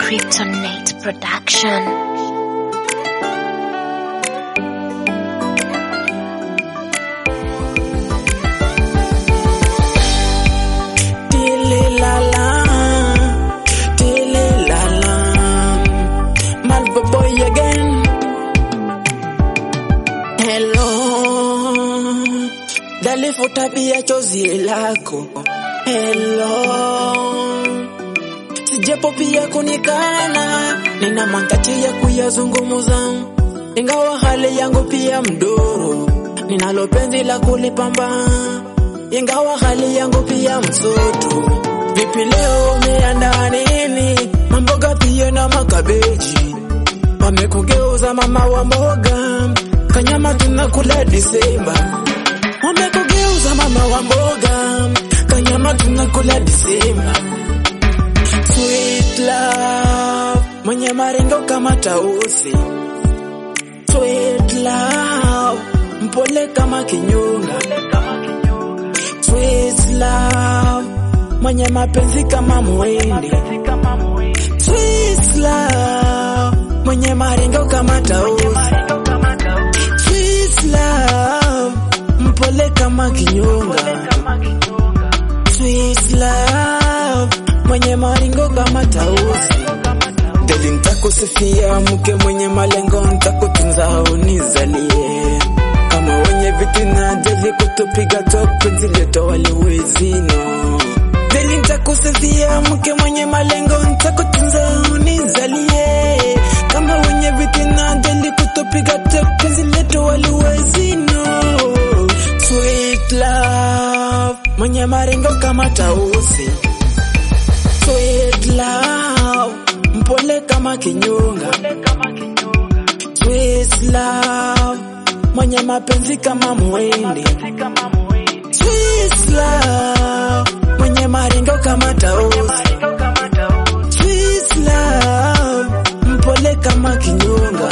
Kryptonite Production. Tililala, tililala, Malvo boy again. Hello, dalifuta pia chozi lako. Hello, sijapo pia kunikana, nina mantachi ya kuyazungumuza, ingawa hali yangu pia mdoro, ninalo penzi la kulipamba ingawa hali yangu pia msoto. Vipi leo umeandaa nini? Mamboga pia na makabeji, wamekugeuza mama wa mboga, kanyama tunakula Disemba. Wamekugeuza mama wa mboga, kanyama tunakula Disemba. Sweet love, mwenye maringo kama tausi. Sweet love, mpole kama kinyonga. Sweet love, mwenye mapenzi kama mwindi. Sweet love, mwenye maringo kama tausi. Sweet love, mpole kama kinyonga. Sweet love, mwenye maringo kama tausi. Deli ntakusifia mke mwenye malengo, ntakutunza unizalie kama wenye vitina deli kutupiga top penzi leto waliwezino deli ntakusifia mke mwenye malengo, ntakutunza unizalie kama wenye vitina deli kutupiga top penzi leto waliwezino Sweet love, mwenye marengo kama tausi Sweet love, mpole kama kinyonga. Sweet love, mwenye mapenzi kama mwindi. Sweet love, mwenye maringo kama tausi. Sweet love, mpole kama kinyonga.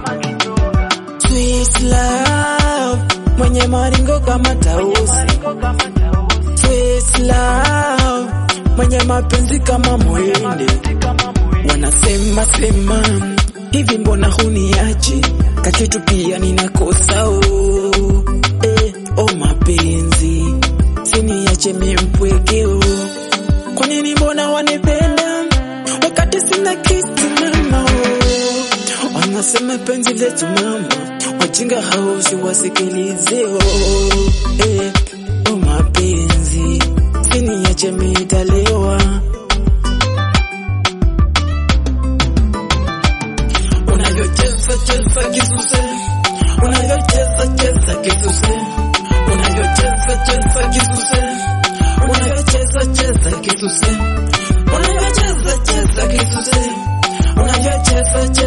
Sweet love, mwenye maringo kama tausi. Sweet love, mwenye mapenzi kama mwindi. Wanasema sema hivi, mbona huniachi kakitu pia ninakosa oh. Eh, oh mapenzi siniache mimpwekeo, kwa nini mbona wanipenda wakati sina kitu mama oh. Wanasema penzi letu mama, wajinga hao siwasikilize oh. Eh, oh mapenzi siniache mitalewa unavyocheza cheza kisuse, unavyocheza cheza kisuse, unavyocheza cheza kisuse, unavyocheza cheza kisuse, unavyocheza cheza kisuse, unavyocheza